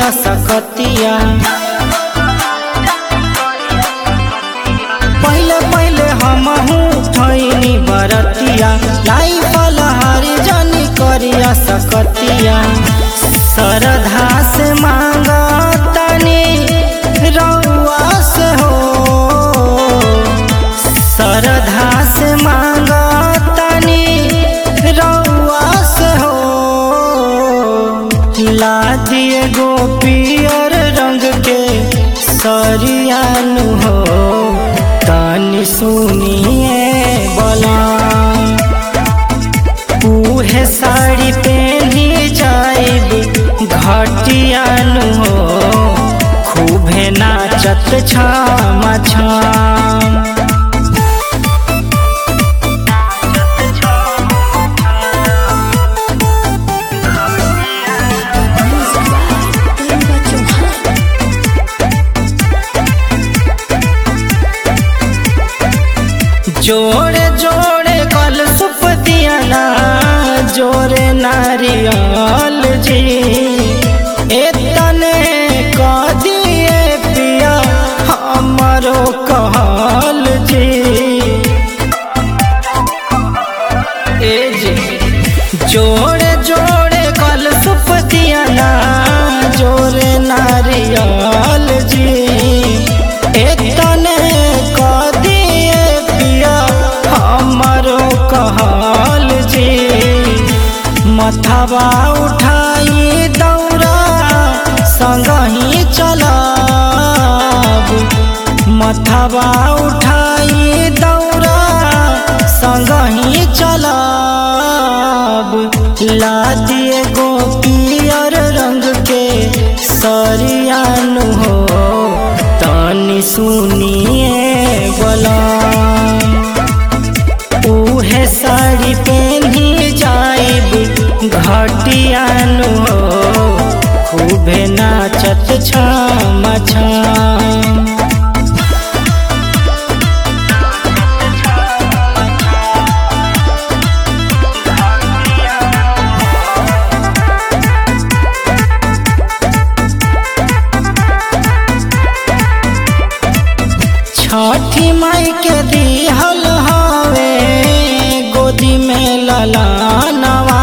करिया सकतिया पहले पहले हमहू ठैनी बरतिया लाई फलहारी जानी करिया सकतिया सरधा से मांगा तनी रउआ से हो सरधा से मांगा तनी रउआ से हो ला दिए गो पियर रंग के सरियानु हो तनी सुनिए बला उहे साड़ी पहनी जाइब घटियानु हो खूबे नाचत छामा छाम Music by Linda Johan. जोड़े जोड़े कल सुपतियाना जोड़े नारियल जी एतने कह दिए पिया हमारो कहल जी ए जी जोड़े जोड़े कल सुपतियाना जोड़े नारियल जी एतने कह दिए पिया हमारो कहल जी मथवा उठाई दौरा संगही चलब मथवा उठाई दौरा संगही चलब ला दिए गो पियर रंग के सरियानु हो तनी सुनिए बोला उहे साड़ी पहनी जाइब घटियानु हो खूबे नाचत छाम छाम छठी माई के दिहल हवे गोदी में ललानवा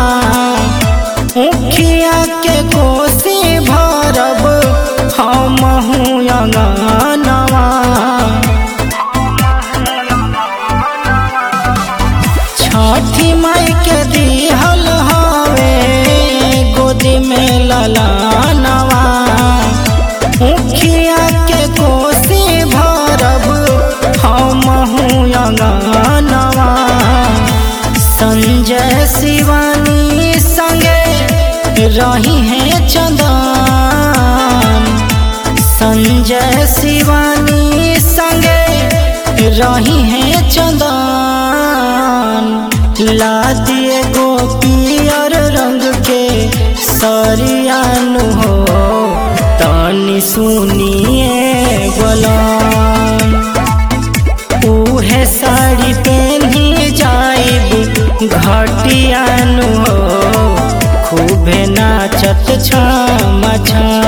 उखिया के कोसी भरब हमहू अंगनवा छठी माई के दिहल हवे गोदी में ललानवा मुखिया के कोसी भरब हमहू अंगनवा संजय शिवानी संगे रही है चंदन संजय शिवानी संगे रही है चंदन ला दिए गो पियर रंग के सरियानु हो तनी सुनिए गोलाम उहे साड़ी पहनी जाइब घटियानु हो खूबे नाचत छाम छाम